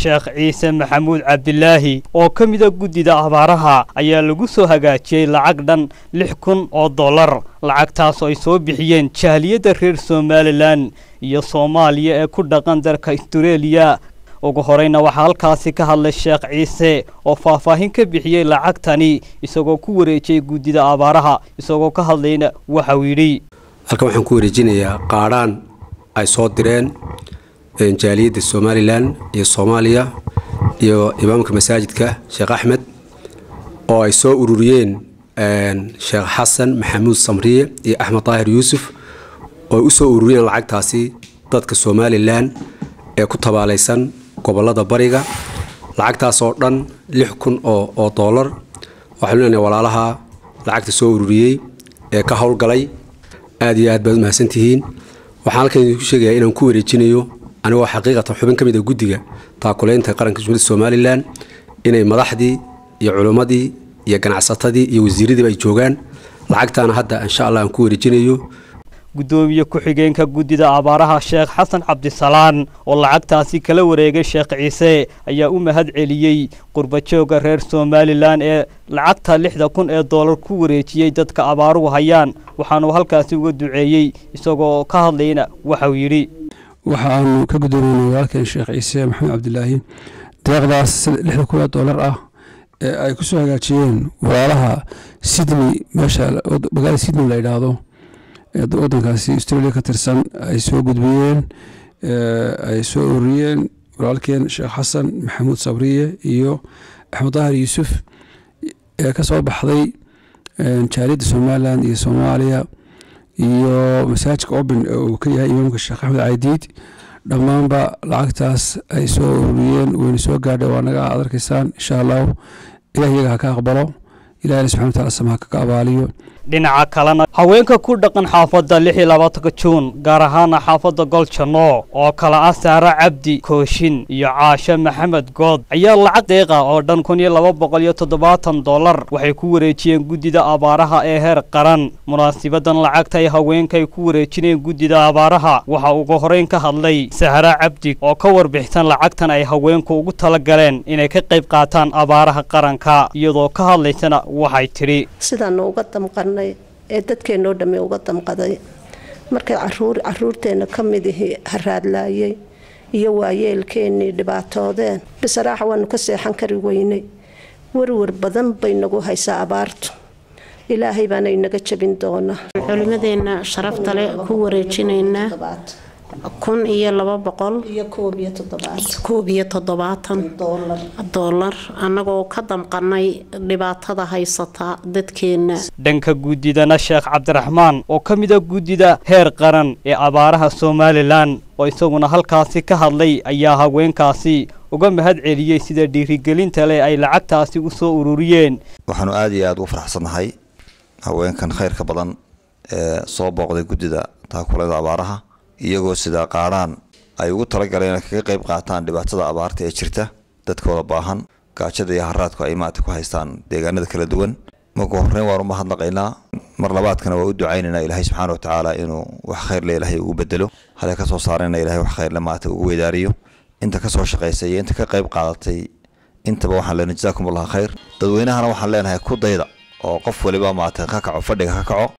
sheekh ciise maxamuud cabdilaahi oo ka mida guddida abaaraha ayaa lagu soo hagaajiyey lacag dhan lix kun oo dollar lacagtaasoo ay soo bixiyeen jaaliyadda reer somalilan iyo soomaaliya ee ku dhaqan dalka astareeliya ugu horeyna waxaa halkaasi ka hadlay sheekh ciise oo faahfaahin ka bixiyey lacagtani isagoo ku wareejiyey guddida abaaraha isagoo ka hadlayna waxauu yidhi halkan waxaan ku wareejinayaa qaadhaan ay soo direen jaaliyadda somalilan iyo soomaaliya iyo imaamka masaajidka sheekh axmed oo ay soo ururiyeen sheekh xasan maxamuud samriye iyo axmed daahir yuusuf oo ay u soo ururiyeen lacagtaasi dadka somalilan ee ku tabaalaysan gobolada bariga lacagtaas oo dhan lix kun oo doolar waxaanu leenahay walaalaha lacagta soo ururiyey ee ka howlgalay aad iyo aad baad u mahadsantihiin waxaan halkan idinku sheegayaa inaan ku wareejinayo anigoo xaqiiqatan xubin ka mid a guddiga taakulaynta qaranka jumhuuriyadda somalilan inay madaxdii iyo culimmadii iyo ganacsatadii iyo wasiiradiiba ay joogaan lacagtaana hadda insha allah aan ku wareejinayo guddoomiye ku-xigeenka guddida abaaraha sheekh xasan cabdisalaan oo lacagtaasi kala wareegay sheekh ciise ayaa u mahad celiyey qurbajooga reer somalilan ee lacagta lixda kun ee doolar ku wareejiyey dadka abaaruhu hayaan waxaanuu halkaasi uga duceeyey isagoo ka hadlayna waxauu yidhi waxaanu ka guddoomiynay walaalkeen sheekh ciise maxamed cabdilaahi deeqdaas lixda kun ee doolar ah ee ay ku soo hagaajiyeen walaalaha sydney meesha magaalada sydney la yidhaahdo wadankaasi australia ka tirsan ay soo gudbiyeen ay soo ururiyeen walaalkeen sheekh xasan maxamuud sabriye iyo axmed daahir yuusuf ee ka soo baxday jaaliyadda somalilan iyo soomaaliya iyo masaajidka oben uu ka yahay imaamka sheekh axmed caydiid dhammaanba lacagtaas ay soo ururiyeen wayna soo gaadha waa naga ad arkaysaan insha allahu ilah iyaga ha ka aqbalo ilahina subxana wataala samaha kaga abaaliyo dhinaca kalena haweenka ku dhaqan xaafadda lix iyo labaatanka juun gaar ahaana xaafadda goljanno oo kala ah saare cabdi kooshin iyo caashe maxamed good ayaa lacag deeqa oo dhan kun iyo laba boqol iyo toddobaatan dollar waxay ku wareejiyeen guddida abaaraha ee heer qaran munaasibadan lacagta ay haweenkay ku wareejineen guddida abaaraha waxa ugu horeyn ka hadlay sahra cabdi oo ka warbixsan lacagtan ay haweenku ugu tala galeen inay ka qayb qaataan abaaraha qaranka iyadoo ka hadlaysana waxay tidhi ee dadkeennoo dhamme uga damqaday markay caruurteenna ka midihii haraadlaayay iyo waayeelkeennii dhibaatoodeen bisaraaxa waanu ka seexan kari weynay werwer badan bay nagu haysaa abaartu ilaahay baana inaga jabin doonaa culimadeenna sharafta leh ku wareejinaynaa kun iyo laba boqol koob iyo toddobaatan doolar annagoo ka damqanay dhibaatada haysata dadkeenna dhanka guddidana sheekh cabdiraxmaan oo ka mid a guddida heer qaran ee abaaraha somalilan oo isaguna halkaasi ka hadlay ayaa haweenkaasi uga mahad celiyey sida dhiirigelinta leh ay lacagtaasi u soo ururiyeen waxaanu aada iyo aada ugu faraxsannahay haweenkan khayrka badan ee soo booqday guddida taakulada abaaraha iyagoo sidaa qaadhaan ay ugu talagaleen kaga qayb qaataan dhibaatada abaarta ee jirta dadkooda baahan gaajada iyo haraadku ay maata ku haystaan deegaanada kala duwan marka horreyn waan u mahadnaqaynaa mar labaadkana waa u ducaynaynaa ilaahay subxaana watacaala inuu wax khayrle ilaahay ugu bedelo hale ka soo saarayna ilahay wax khayrle maata ugu weydaariyo inta ka soo shaqaysay iyo inta ka qayb qaadatay intaba waxaan leenahay jazaakum allah khayr dadweynahana waxaan leenahay ku dayda oo qof waliba maata ka kaco fadhiga ka kaco